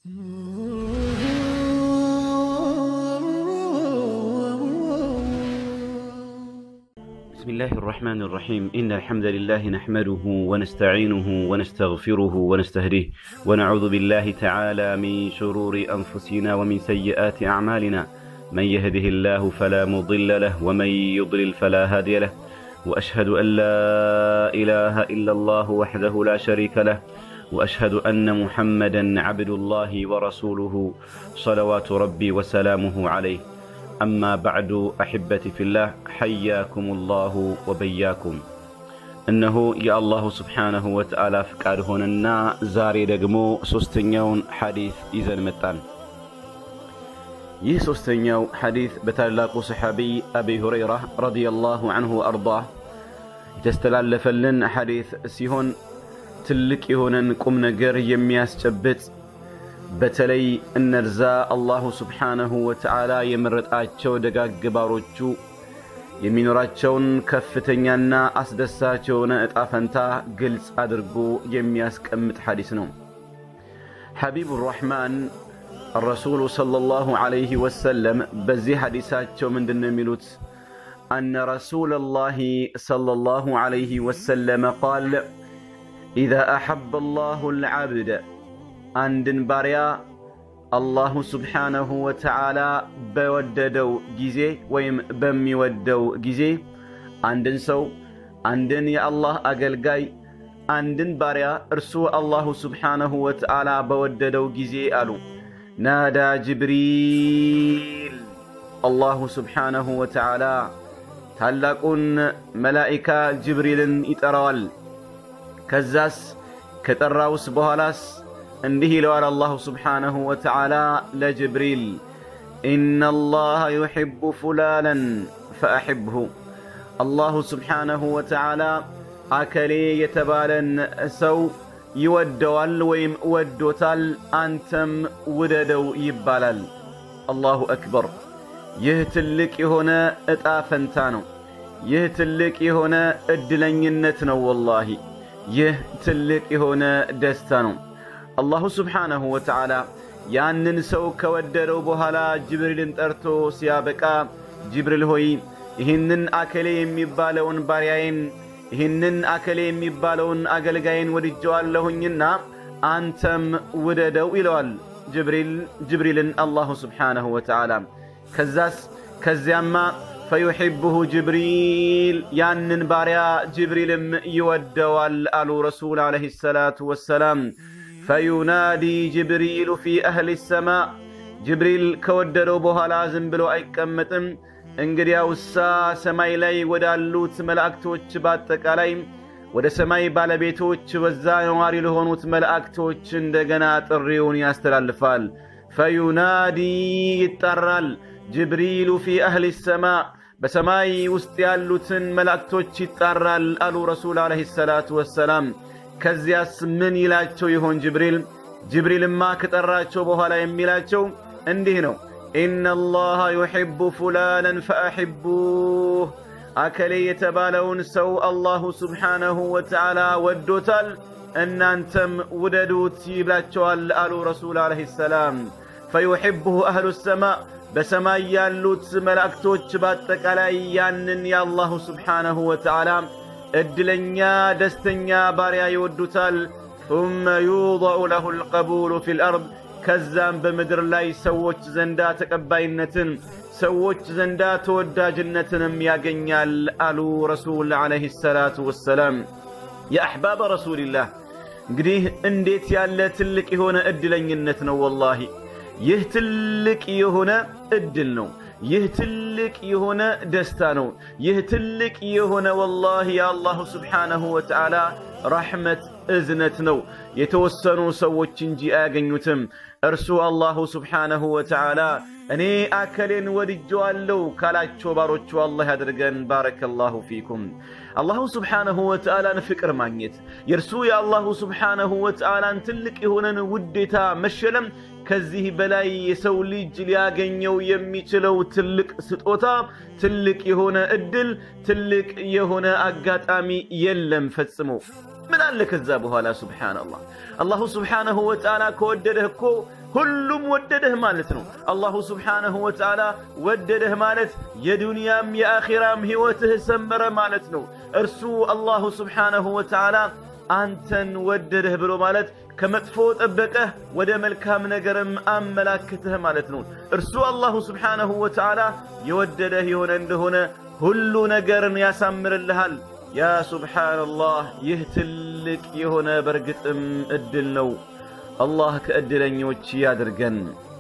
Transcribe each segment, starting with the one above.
بسم الله الرحمن الرحيم إن الحمد لله نحمده ونستعينه ونستغفره ونستهديه ونعوذ بالله تعالى من شرور أنفسنا ومن سيئات أعمالنا من يهده الله فلا مضل له ومن يضلل فلا هادي له وأشهد أن لا إله إلا الله وحده لا شريك له وأشهد أن محمدا عبد الله ورسوله صلوات ربي وسلامه عليه أما بعد أحبتي في الله حياكم الله وبياكم እነሆ የአላሁ ስብሓነሁ ወተዓላ ፍቃድ ሆነና ዛሬ ደግሞ ሦስተኛውን ሐዲት ይዘን መጣን። ይህ ሦስተኛው ሐዲት በታላቁ ሰሓቢይ አቢ ሁረይራ ረዲየላሁ ዐንሁ ወአርዳህ የተስተላለፈልን ሐዲት ሲሆን ትልቅ የሆነን ቁም ነገር የሚያስጨብጥ በተለይ እነርዛ አላሁ ስብሓነሁ ወተዓላ የመረጣቸው ደጋግ ባሮቹ የሚኖራቸውን ከፍተኛና አስደሳች የሆነ ዕጣ ፈንታ ግልጽ አድርጎ የሚያስቀምጥ ሐዲስ ነው። ሐቢቡ ራሕማን الرسول صلى الله عليه وسلم بزي حديثاتهم من دن ميلوت أن رسول الله صلى الله عليه وسلم قال إذا أحب الله العبد አንድን ባሪያ አላሁ ስብሓነሁ ወተዓላ በወደደው ጊዜ ወይም በሚወደው ጊዜ አንድን ሰው አንድን የአላህ አገልጋይ አንድን ባሪያ እርሱ አላሁ ስብሓነሁ ወተዓላ በወደደው ጊዜ አሉ ናዳ ጅብሪል አላሁ ስብሓነሁ ወተዓላ ታላቁን መላኢካ ጅብሪልን ይጠራዋል ከዛስ ከጠራውስ በኋላስ እንዲህ ይለዋል አላሁ ስብሓነሁ ወተዓላ ለጅብሪል ኢነ አላህ ዩሕቡ ፉላለን ፈአሕብሁ አላሁ ስብሓነሁ ወተዓላ አከሌ የተባለን ሰው ይወደዋል ወይም ወዶታል አንተም ውደደው ይባላል አላሁ አክበር ይህ ትልቅ የሆነ ዕጣ ፈንታ ነው ይህ ትልቅ የሆነ ዕድለኝነት ነው ወላሂ ይህ ትልቅ የሆነ ደስታ ነው አላሁ ስብሓነሁ ወተዓላ ያንን ሰው ከወደደው በኋላ ጅብሪልን ጠርቶ ሲያበቃ ጅብሪል ሆይ ይህንን አከሌ የሚባለውን ባሪያዬን ይህንን አከሌ የሚባለውን አገልጋይን ወድጀዋለሁኝና አንተም ውደደው ይለዋል ጅብሪል ጅብሪልን አላሁ ስብሓነሁ ወተዓላ ከዛስ ከዚያማ ፈዩሕብሁ ጅብሪል ያንን ባሪያ ጅብሪልም ይወደዋል አሉ ረሱል ዓለይሂ ሰላቱ ወሰላም ፈዩናዲ ጅብሪሉ ፊ አህሊ ሰማእ ጅብሪል ከወደደው በኋላ ዝም ብሎ አይቀመጥም እንግዲያውሳ ሰማይ ላይ ወዳሉት መላእክቶች በአጠቃላይ ወደ ሰማይ ባለቤቶች በዛ ነዋሪ ለሆኑት መላእክቶች እንደገና ጥሪውን ያስተላልፋል ፈዩናዲ ይጠራል ጅብሪሉ ፊ አህሊ ሰማእ በሰማይ ውስጥ ያሉትን መላእክቶች ይጣራል አሉ ረሱል ዓለይሂ ሰላቱ ወሰላም ከዚያስ ምን ይላቸው ይሆን ጅብሪል ጅብሪልማ ከጠራቸው በኋላ የሚላቸው እንዲህ ነው ኢነ አላህ ዩሕቡ ፉላለን ፈአሕቡህ አከሌ የተባለውን ሰው አላሁ ስብሓነሁ ወተዓላ ወዶታል እናንተም ውደዱት ይብላቸዋል አሉ ረሱል ዓለይሂ ሰላም ፈዩሕብሁ አህሉ ሰማእ በሰማይ ያሉት መላእክቶች በአጠቃላይ ያንን የአላሁ ስብሓነሁ ወተዓላ እድለኛ ደስተኛ ባሪያ ይወዱታል ثم يوضع له القبول في الأرض ከዛም በምድር ላይ ሰዎች ዘንዳ ተቀባይነትን ሰዎች ዘንዳ ተወዳጅነትንም ያገኛል አሉ ረሱል ዓለይሂ ሰላቱ ወሰላም የአሕባብ ረሱልላህ እንግዲህ እንዴት ያለ ትልቅ የሆነ እድለኝነት ነው ወላሂ ይህ ትልቅ የሆነ እድል ነው ይህ ትልቅ የሆነ ደስታ ነው ይህ ትልቅ የሆነ ወላሂ የአላሁ ስብሓነሁ ወተዓላ ረሕመት እዝነት ነው የተወሰኑ ሰዎች እንጂ አያገኙትም እርሱ አላሁ ስብሓነሁ ወተዓላ እኔ አከሌን ወድጀዋለሁ ካላቸው ባሮቹ አላህ ያድርገን ባረከላሁ ፊኩም አላሁ ስብሓነሁ ወተዓላን ፍቅር ማግኘት የእርሱ የአላሁ ስብሓነሁ ወተዓላን ትልቅ የሆነን ውዴታ መሸለም ከዚህ በላይ የሰው ልጅ ሊያገኘው የሚችለው ትልቅ ስጦታ ትልቅ የሆነ እድል ትልቅ የሆነ አጋጣሚ የለም ፈጽሞ ምን አለ ከዛ በኋላ ሱብሓነላህ አላሁ ስብሓነሁ ወተዓላ ከወደደህ እኮ ሁሉም ወደደህ ማለት ነው። አላሁ ስብሓነሁ ወተዓላ ወደደህ ማለት የዱንያም የአኺራም ሕይወትህ ሰመረ ማለት ነው። እርሱ አላሁ ስብሓነሁ ወተዓላ አንተን ወደደህ ብሎ ማለት ከመጥፎ ጠበቀህ ወደ መልካም ነገርም አመላክትህ ማለት ነው። እርሱ አላሁ ስብሓነሁ ወተዓላ የወደደህ የሆነ እንደሆነ ሁሉ ነገርን ያሳምርልሃል። ያ ሱብሓነላህ ይህ ትልቅ የሆነ በርግጥም እድል ነው። አላህ ከእድለኞች ያድርገን።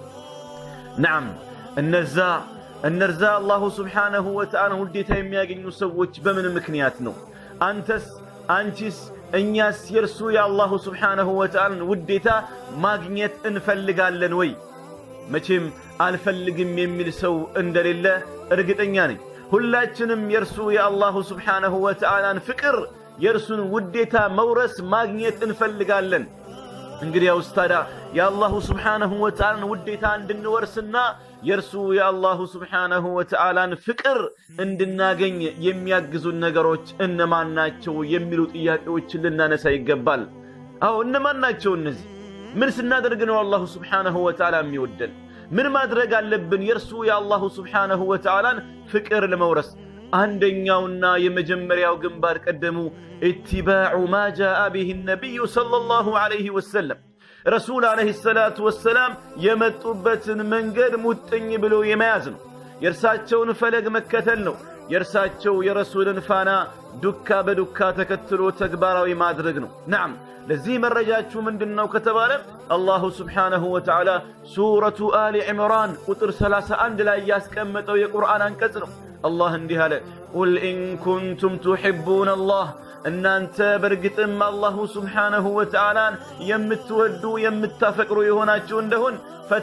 ነዓም እነዛ እነርዛ አላሁ ስብሓነሁ ወተዓላ ውዴታ የሚያገኙ ሰዎች በምን ምክንያት ነው? አንተስ አንቺስ እኛስ የእርሱ የአላሁ ስብሓነሁ ወተዓላን ውዴታ ማግኘት እንፈልጋለን ወይ? መቼም አልፈልግም የሚል ሰው እንደሌለ እርግጠኛ ነኝ። ሁላችንም የእርሱ የአላሁ ስብሓነሁ ወተዓላን ፍቅር የእርሱን ውዴታ መውረስ ማግኘት እንፈልጋለን። እንግዲያውስ ታዲያ የአላሁ ስብሓነሁ ወተዓላን ውዴታ እንድንወርስና የእርሱ የአላሁ ስብሓነሁ ወተዓላን ፍቅር እንድናገኝ የሚያግዙን ነገሮች እነማን ናቸው የሚሉ ጥያቄዎችን ልናነሳ ይገባል። አዎ እነማን ናቸው እነዚህ? ምን ስናደርግ ነው አላሁ ስብሓነሁ ወተዓላ የሚወደን? ምን ማድረግ አለብን የእርሱ የአላሁ ስብሓነሁ ወተዓላን ፍቅር ለመውረስ? አንደኛውና የመጀመሪያው ግንባር ቀደሙ ኢትባዑ ማ ጃአ ቢህ ነቢዩ ሰለላሁ ዐለይሂ ወሰለም ረሱል ዐለይሂ ሰላቱ ወሰላም የመጡበትን መንገድ ሙጥኝ ብሎ የመያዝ ነው። የእርሳቸውን ፈለግ መከተል ነው። የእርሳቸው የረሱልን ፋና ዱካ በዱካ ተከትሎ ተግባራዊ ማድረግ ነው። ነዓም ለዚህ መረጃችሁ ምንድን ነው ከተባለ አላሁ ስብሓነሁ ወተዓላ ሱረቱ አሊ ዕምራን ቁጥር 31 ላይ ያስቀመጠው የቁርአን አንቀጽ ነው። አላህ እንዲህ አለ፣ ቁል ኢን ኩንቱም ቱሒቡነ አላህ እናንተ በእርግጥም አላሁ ስብሓነሁ ወተዓላን የምትወዱ የምታፈቅሩ የሆናችሁ እንደሆን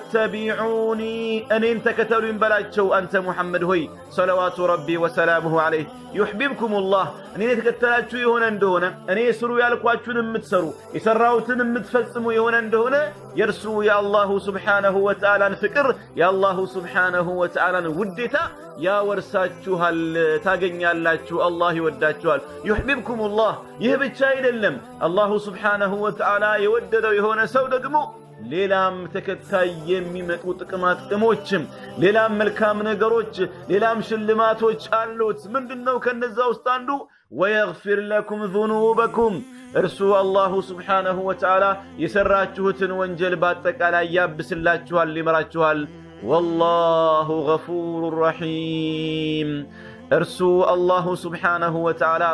ፈተቢዑኒ እኔን ተከተሉኝ በላቸው። አንተ ሙሐመድ ሆይ ሰለዋቱ ረቢ ወሰላሙሁ ዐለይህ ዩሕቢብኩም ላህ እኔን የተከተላችሁ የሆነ እንደሆነ እኔ ስሩ ያልኳችሁን የምትሰሩ የሠራሁትን የምትፈጽሙ የሆነ እንደሆነ የእርሱ የአላሁ ስብሓነሁ ወተዓላን ፍቅር የአላሁ ስብሓነሁ ወተዓላን ውዴታ ያወርሳችኋል፣ ታገኛላችሁ። አላህ ይወዳችኋል። ዩሕቢብኩም ላህ ይህ ብቻ አይደለም። አላሁ ስብሓነሁ ወተዓላ የወደደው የሆነ ሰው ደግሞ ሌላም ተከታይ የሚመጡ ጥቅማ ጥቅሞችም ሌላም መልካም ነገሮች ሌላም ሽልማቶች አሉት። ምንድን ነው ከነዛ ውስጥ አንዱ ወየግፊር ለኩም ዙኑበኩም እርሱ አላሁ ስብሓነሁ ወተዓላ የሠራችሁትን ወንጀል በአጠቃላይ ያብስላችኋል፣ ይመራችኋል። ወላሁ ገፉሩ ረሒም እርሱ አላሁ ስብሓነሁ ወተዓላ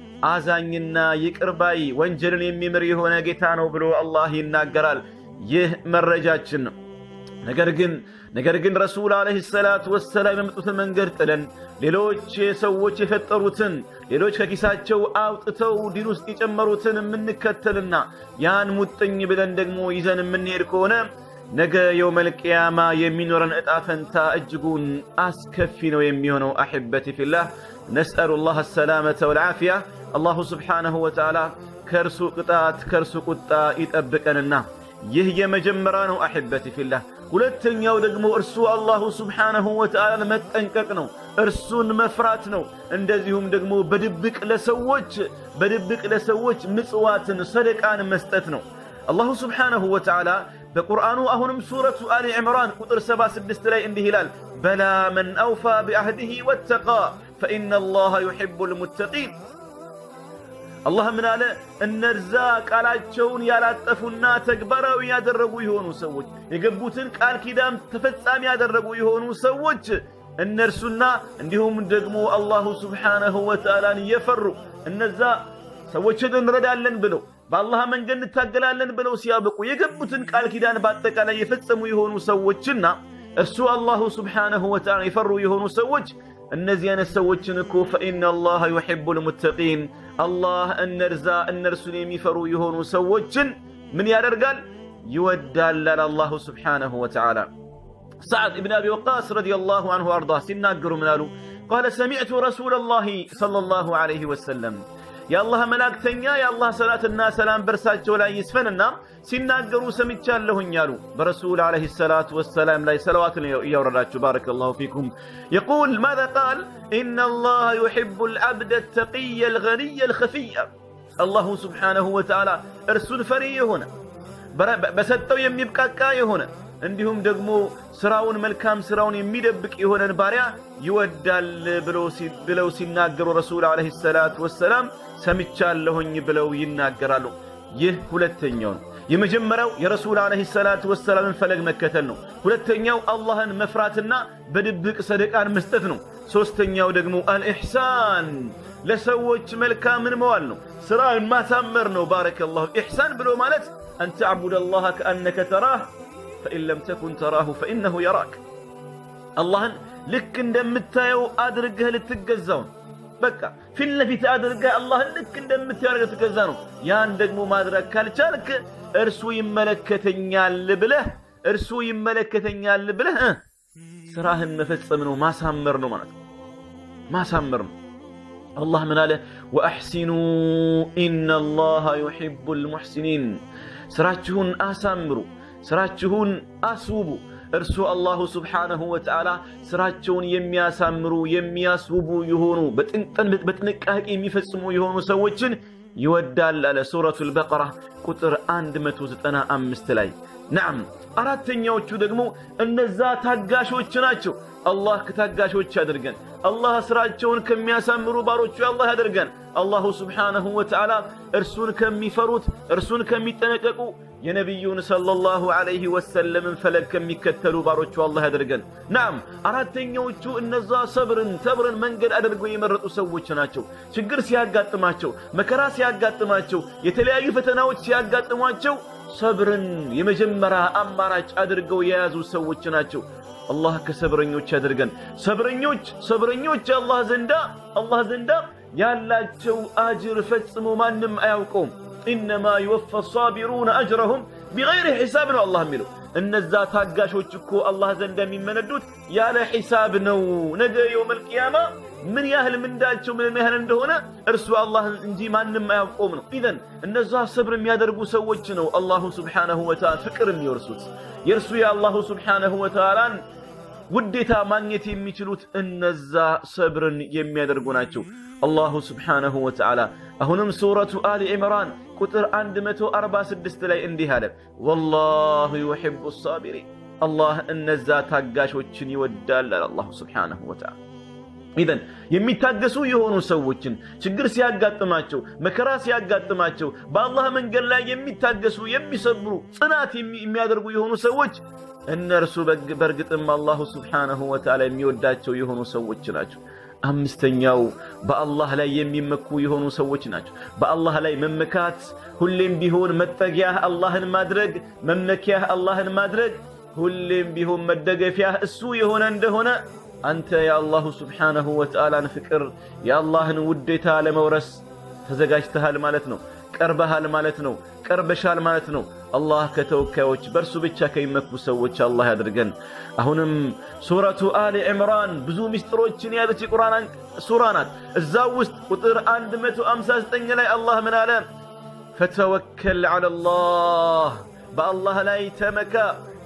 አዛኝና ይቅርባይ ወንጀልን የሚምር የሆነ ጌታ ነው ብሎ አላህ ይናገራል። ይህ መረጃችን ነው። ነገር ግን ነገር ግን ረሱል ዓለይሂ ሰላቱ ወሰላም የመጡትን መንገድ ጥለን ሌሎች ሰዎች የፈጠሩትን ሌሎች ከኪሳቸው አውጥተው ዲን ውስጥ የጨመሩትን የምንከተልና ያን ሙጥኝ ብለን ደግሞ ይዘን የምንሄድ ከሆነ ነገ የውመል ቅያማ የሚኖረን ዕጣ ፈንታ እጅጉን አስከፊ ነው የሚሆነው። አሕበቲ ፊላህ ነስአሉ ላህ አሰላመተ ወልዓፊያ አላሁ ስብሓነሁ ወተዓላ ከእርሱ ቅጣት ከእርሱ ቁጣ ይጠብቀንና ይህ የመጀመሪያ ነው። አሕበቲ ፊላህ ሁለተኛው ደግሞ እርሱ አላሁ ስብሓነሁ ወተዓላን መጠንቀቅ ነው፣ እርሱን መፍራት ነው። እንደዚሁም ደግሞ በድብቅ ለሰዎች በድብቅ ለሰዎች ምጽዋትን ሰደቃን መስጠት ነው። አላሁ ስብሓነሁ ወተዓላ በቁርአኑ አሁንም ሱረቱ አሊ ዕምራን ቁጥር 76 ላይ እንዲህ ይላል፣ በላ መን አውፋ ቢአህድህ ወተቃ ፈኢነ አላህ ዩሒቡል ሙተቂን አላህ ምን አለ? እነዛ ቃላቸውን ያላጠፉና ተግባራዊ ያደረጉ የሆኑ ሰዎች የገቡትን ቃል ኪዳን ተፈጻሚ ያደረጉ የሆኑ ሰዎች እነርሱና እንዲሁም ደግሞ አላሁ ስብሓነሁ ወተዓላን እየፈሩ እነዛ ሰዎችን እንረዳለን ብለው በአላህ መንገድ እንታገላለን ብለው ሲያበቁ የገቡትን ቃል ኪዳን በአጠቃላይ የፈጸሙ የሆኑ ሰዎችና እርሱ አላሁ ስብሓነሁ ወተዓላ የፈሩ የሆኑ ሰዎች እነዚህ አይነት ሰዎችን እኮ ፈኢነ አላህ ዩሒቡል ሙተቂን አላህ እነርዛ እነርሱን የሚፈሩ የሆኑ ሰዎችን ምን ያደርጋል? ይወዳላል አላሁ ስብሓነሁ ወተዓላ። ሰዓድ እብን አቢ ወቃስ ረዲየላሁ አንሁ አርዳ ሲናገሩ ምን አሉ? ቃለ ሰሚዕቱ ረሱለላሂ ሰለላሁ ዐለይሂ ወሰለም የአላህ መላእክተኛ የአላህ ሰላትና ሰላም በእርሳቸው ላይ ይስፈንና ሲናገሩ ሰምቻለሁኝ አሉ። በረሱል ዓለይሂ ሰላቱ ወሰላም ላይ ሰለዋትን እያወረዳችሁ ባረከላሁ ፊኩም። የቁል ማዛ ቃል ኢነ አላህ ዩሒቡ ልዓብደ ተቂየ ልገኒየ ልኸፊየ አላሁ ስብሓነሁ ወተዓላ እርሱን ፈሪ የሆነ በሰጠው የሚብቃቃ የሆነ እንዲሁም ደግሞ ስራውን መልካም ስራውን የሚደብቅ የሆነን ባሪያ ይወዳል ብለው ሲናገሩ ረሱል ዓለይሂ ሰላቱ ወሰላም ሰምቻለሁኝ ብለው ይናገራሉ። ይህ ሁለተኛው ነው። የመጀመሪያው የረሱል ዓለይሂ ሰላቱ ወሰላምን ፈለግ መከተል ነው። ሁለተኛው አላህን መፍራትና በድብቅ ሰደቃን መስጠት ነው። ሦስተኛው ደግሞ አልኢሕሳን ለሰዎች መልካምን መዋል ነው። ስራን ማሳመር ነው። ባረከላሁ ኢሕሳን ብሎ ማለት አን ተዕቡድ አላህ ከአነከ ተራህ ፈኢን ለም ተኩን ተራሁ ፈኢነሁ የራክ አላህን ልክ እንደምታየው አድርገህ ልትገዛው ነው። በቃ ፊት ለፊት አድርገህ አላህን ልክ እንደምታየው ትገዛ ነው። ያን ደግሞ ማድረግ ካልቻልክ እርሱ ይመለከተኛል ብለህ እርሱ ይመለከተኛል ብለህ ስራህን መፈጸም ነው፣ ማሳመር ነው ማለት ነው። ማሳመር ነው። አላህ ምን አለ? ወአሕሲኑ ኢነላሃ ዩሒቡል ሙሕሲኒን። ስራችሁን አሳምሩ፣ ስራችሁን አስውቡ። እርሱ አላሁ ስብሓነሁ ወተዓላ ስራቸውን የሚያሳምሩ የሚያስውቡ የሆኑ በጥንቃቄ የሚፈጽሙ የሆኑ ሰዎችን ይወዳል አለ ሱረቱል በቀራ ቁጥር 195 ላይ። ናም አራተኛዎቹ ደግሞ እነዛ ታጋሾች ናቸው። አላህ ከታጋሾች ያድርገን። አላህ ስራቸውን ከሚያሳምሩ ባሮቹ አላህ ያድርገን። አላሁ ስብሓነሁ ወተዓላ እርሱን ከሚፈሩት እርሱን ከሚጠነቀቁ የነቢዩን ሰለላሁ ዐለይሂ ወሰለምን ፈለግ ከሚከተሉ ባሮቹ አላህ ያድርገን። ናም አራተኛዎቹ እነዛ ሰብርን ሰብርን መንገድ አድርገው የመረጡ ሰዎች ናቸው። ችግር ሲያጋጥማቸው፣ መከራ ሲያጋጥማቸው፣ የተለያዩ ፈተናዎች ሲያጋጥሟቸው ሰብርን የመጀመሪያ አማራጭ አድርገው የያዙ ሰዎች ናቸው። አላህ ከሰብረኞች ያድርገን። ሰብረኞች ሰብረኞች አላህ ዘንዳ አላህ ዘንዳ ያላቸው አጅር ፈጽሞ ማንም አያውቀውም። ኢነማ ይወፋ ሳቢሩነ አጅረሁም ቢገይሪ ሒሳብ ነው አላህ የሚለው። እነዛ ታጋሾች እኮ አላህ ዘንዳ የሚመነዱት ያለ ሒሳብ ነው። ነገ የውመል ቂያማ ምን ያህል ምንዳቸው ምን ያህል እንደሆነ እርሱ አላህ እንጂ ማንም አያውቀውም ነው። ኢዘን እነዛ ሰብር የሚያደርጉ ሰዎች ነው አላሁ ስብሓነሁ ወተዓላ ፍቅር የሚወርሱት የእርሱ የአላሁ ስብሓነሁ ወተዓላን ውዴታ ማግኘት የሚችሉት እነዛ ሰብርን የሚያደርጉ ናቸው። አላሁ ስብሓነሁ ወተዓላ አሁንም ሱረቱ አሊ ዕምራን ቁጥር 146 ላይ እንዲህ አለ፣ ወላሁ ዩሒቡ ሳቢሪን አላህ እነዛ ታጋሾችን ይወዳል አለ አላሁ ስብሓነሁ ወተዓላ። ኢዘን የሚታገሱ የሆኑ ሰዎችን ችግር ሲያጋጥማቸው መከራ ሲያጋጥማቸው በአላህ መንገድ ላይ የሚታገሱ የሚሰብሩ ጽናት የሚያደርጉ የሆኑ ሰዎች እነርሱ በእርግጥም አላሁ ስብሓነሁ ወተዓላ የሚወዳቸው የሆኑ ሰዎች ናቸው። አምስተኛው በአላህ ላይ የሚመኩ የሆኑ ሰዎች ናቸው። በአላህ ላይ መመካት ሁሌም ቢሆን መጠጊያህ አላህን ማድረግ መመኪያህ አላህን ማድረግ ሁሌም ቢሆን መደገፊያህ እሱ የሆነ እንደሆነ አንተ የአላሁ ስብሓነሁ ወተዓላን ፍቅር የአላህን ውዴታ ለመውረስ ተዘጋጅተሃል ማለት ነው። ቀርበሃል ማለት ነው። ቀርበሻል ማለት ነው። አላህ ከተወካዮች በእርሱ ብቻ ከሚመኩ ሰዎች አላህ ያድርገን። አሁንም ሱረቱ አሊ ዕምራን ብዙ ምስጢሮችን የያዘች የቁርአን ሱራ ናት። እዛው ውስጥ ቁጥር 159 ላይ አላህ ምን አለ? ፈተወከል ዐለላህ በአላህ ላይ ተመካ።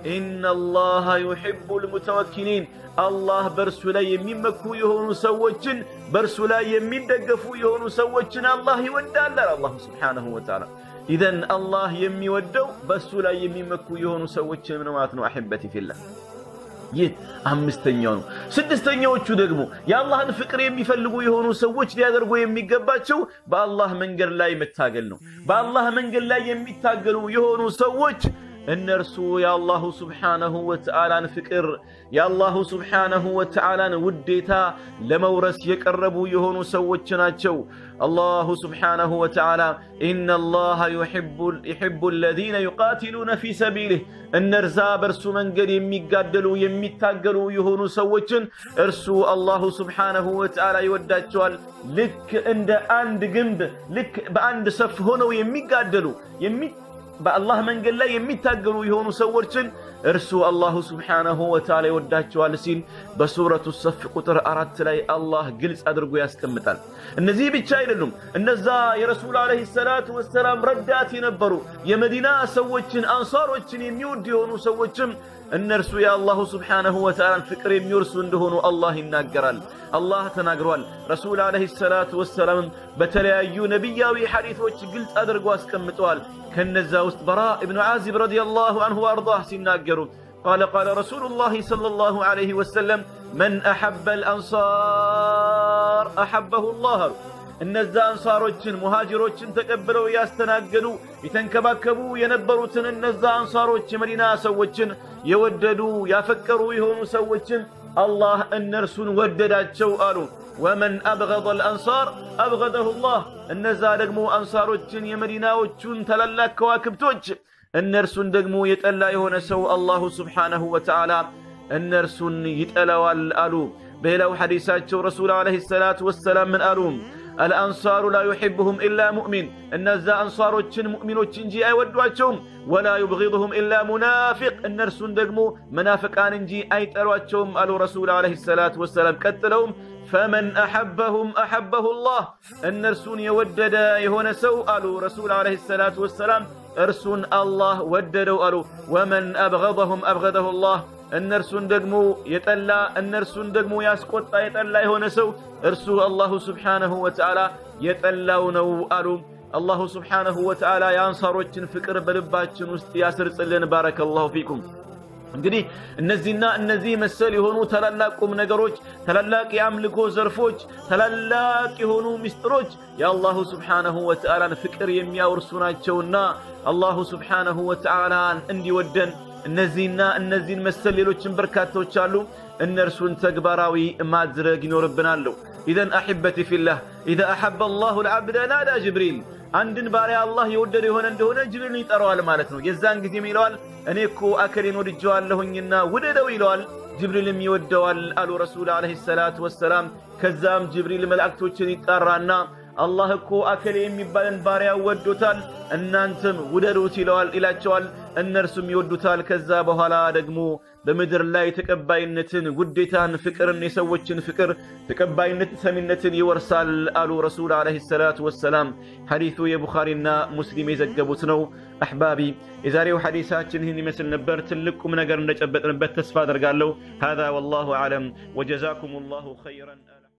ኢነላሃ ዩሒቡል ሙተወኪሊን አላህ በእርሱ ላይ የሚመኩ የሆኑ ሰዎችን በእርሱ ላይ የሚደገፉ የሆኑ ሰዎችን አላህ ይወዳል አላሁ ስብሓነሁ ወተዓላ። ኢዘን አላህ የሚወደው በእሱ ላይ የሚመኩ የሆኑ ሰዎችን ነው ማለት ነው። አሕበቲ ፊላህ ይህ አምስተኛው ነው። ስድስተኛዎቹ ደግሞ የአላህን ፍቅር የሚፈልጉ የሆኑ ሰዎች ሊያደርጉ የሚገባቸው በአላህ መንገድ ላይ መታገል ነው። በአላህ መንገድ ላይ የሚታገሉ የሆኑ ሰዎች እነርሱ የአላሁ ስብሓነሁ ወተዓላን ፍቅር የአላሁ ስብሓነሁ ወተዓላን ውዴታ ለመውረስ የቀረቡ የሆኑ ሰዎች ናቸው። አላሁ ስብሓነሁ ወተዓላ ኢነላሃ ዩሒቡ አለዚነ ዩቃቲሉነ ፊ ሰቢሊህ እነርዛ በእርሱ መንገድ የሚጋደሉ የሚታገሉ የሆኑ ሰዎችን እርሱ አላሁ ስብሓነሁ ወተዓላ ይወዳቸዋል። ልክ እንደ አንድ ግንብ ልክ በአንድ ሰፍ ሆነው የሚጋደሉ በአላህ መንገድ ላይ የሚታገሉ የሆኑ ሰዎችን እርሱ አላሁ ስብሓነሁ ወተዓላ ይወዳቸዋል ሲል በሱረቱ ሰፍ ቁጥር አራት ላይ አላህ ግልጽ አድርጎ ያስቀምጣል። እነዚህ ብቻ አይደሉም። እነዛ የረሱል ዓለይሂ ሰላቱ ወሰላም ረዳት የነበሩ የመዲና ሰዎችን አንሳሮችን የሚወድ የሆኑ ሰዎችም እነርሱ የአላሁ ስብሓነሁ ወተዓላን ፍቅር የሚወርሱ እንደሆኑ አላህ ይናገራል። አላህ ተናግሯል። ረሱል ዓለይሂ ሰላቱ ወሰላምም በተለያዩ ነቢያዊ ሐዲቶች ግልጽ አድርጎ አስቀምጠዋል። ከነዛ ውስጥ በራ እብኑ ዓዚብ ረዲየላሁ አንሁ ወአርዳህ ሲናገሩ قال قال رسول الله صلى الله عليه وسلم من أحب الأنصار أحبه الله እነዛ አንሳሮችን ሙሃጅሮችን ተቀብለው ያስተናገዱ የተንከባከቡ የነበሩትን እነዛ አንሳሮች የመዲና ሰዎችን የወደዱ ያፈቀሩ የሆኑ ሰዎችን አላህ እነርሱን ወደዳቸው አሉ ወመን አብገض አልአንሳር አብገደሁ ላህ እነዛ ደግሞ አንሳሮችን የመዲናዎቹን ታላላቅ ከዋክብቶች እነርሱን ደግሞ የጠላ የሆነ ሰው አላሁ ስብሓነሁ ወተዓላ እነርሱን ይጠላዋል አሉ በሌላው ሐዲሳቸው ረሱል ዓለይሂ ሰላቱ ወሰላም ምን አሉ الأنصار لا يحبهم إلا مؤمن إن الزا أنصار مؤمن وتشنجي أي ودواتهم ولا يبغضهم إلا منافق النرسون دقمو منافقان انجي أي ترواتهم قالوا رسول عليه الصلاة والسلام قتلهم فمن أحبهم أحبه الله النرسون يودد يهون سو قالوا رسول عليه الصلاة والسلام ارسون الله وددوا قالوا ومن أبغضهم أبغضه الله እነርሱን ደግሞ የጠላ እነርሱን ደግሞ ያስቆጣ የጠላ የሆነ ሰው እርሱ አላሁ ስብሓነሁ ወተዓላ የጠላው ነው አሉ አላሁ ስብሓነሁ ወተዓላ የአንሳሮችን ፍቅር በልባችን ውስጥ ያስርጽልን ባረከላሁ ፊኩም እንግዲህ እነዚህና እነዚህ መሰል የሆኑ ታላላቅ ቁም ነገሮች ታላላቅ የአምልኮ ዘርፎች ታላላቅ የሆኑ ምስጢሮች የአላሁ ስብሓነሁ ወተዓላን ፍቅር የሚያወርሱ ናቸውና አላሁ ስብሓነሁ ወተዓላን እንዲወደን እነዚህና እነዚህን መሰል ሌሎችን በርካቶች አሉ እነርሱን ተግባራዊ ማድረግ ይኖርብናል ኢዘን አሕበቲ ፊላህ ኢዛ አሐበ አላሁ ልዓብደ ናዳ ጅብሪል አንድን ባሪያ አላህ የወደደ የሆነ እንደሆነ ጅብሪልን ይጠራዋል ማለት ነው የዛን ጊዜም ይለዋል እኔ እኮ አከሌን ወድጀዋለሁኝና ውደደው ይለዋል ጅብሪልም ይወደዋል አሉ ረሱል ዓለይሂ ሰላቱ ወሰላም ከዛም ጅብሪል መላእክቶችን ይጣራና አላህ እኮ አከሌ የሚባልን ባሪያ ወዶታል እናንተም ውደዱት ይለዋል ይላቸዋል እነርሱም ይወዱታል ከዛ በኋላ ደግሞ በምድር ላይ ተቀባይነትን ውዴታን ፍቅርን የሰዎችን ፍቅር ተቀባይነት ሰሚነትን ይወርሳል አሉ ረሱል ዓለይሂ ሰላቱ ወሰላም ሐዲሱ የቡኻሪና ሙስሊም የዘገቡት ነው አሕባቢ የዛሬው ሐዲሳችን ይህን ይመስል ነበር ትልቅ ቁም ነገር እንደጨበጥንበት ተስፋ አደርጋለሁ هذا والله أعلم وجزاكم الله خيرا